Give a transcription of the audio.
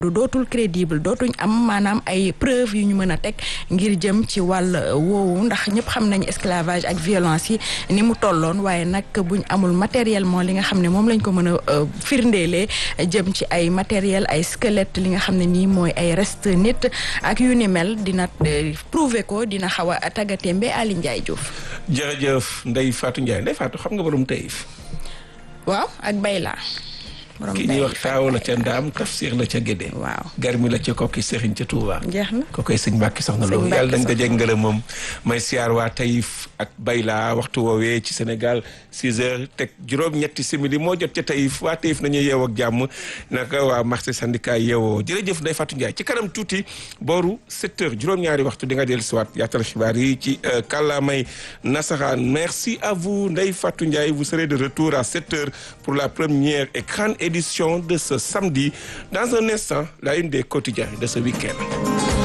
dootul crédible dootuñ am maanaam ay preuve yu ñu mën a teg ngir jëm ci wàll woowu ndax ñëpp xam nañu esclavage ak violence yi ni mu tolloon waaye nag buñ amul matériellement li nga xam ne moom lañ ko mën a firndeelee jëm ci ay matériel ay squelette li nga xam ne nii mooy ay reste nit ak yu ni mel dina prouver ko dina xaw a tàggatémbe Ali Ndiaye Diouf. jërëjëf Ndeye Fatou Ndiaye Ndeye Fatou xam nga borom Taïf. waaw ak Bayla. ki ñuy wax taaw la ca ndaam tafsir la ca gédé waaw garmi la ca kokki sëriñ ca Touba jeex na ko koy sëñ Mbàkke soxna loolu yàlla dañ dajeeg ngërëm moom may siyaar waa Taïf ak Bayla waxtu woowee ci Sénégal 6 heures teg juróom-ñetti simili moo jot ca Taïf waa Taïf nañu yeew ak jàmm naka waa marché syndicat yeewoo jërëjëf Ndeye Fatou Ndiaye ci kanam tuuti booru 7 heures juróom-ñaari waxtu di nga dellu siwaat yaatal xibaar yi ci kàllaamay nasaraan merci à vous Ndeye Fatou Ndiaye vous serez de retour à 7 heures pour la première et grande édition de ce samedi. Dans un instant, la une des quotidiens de ce week-end.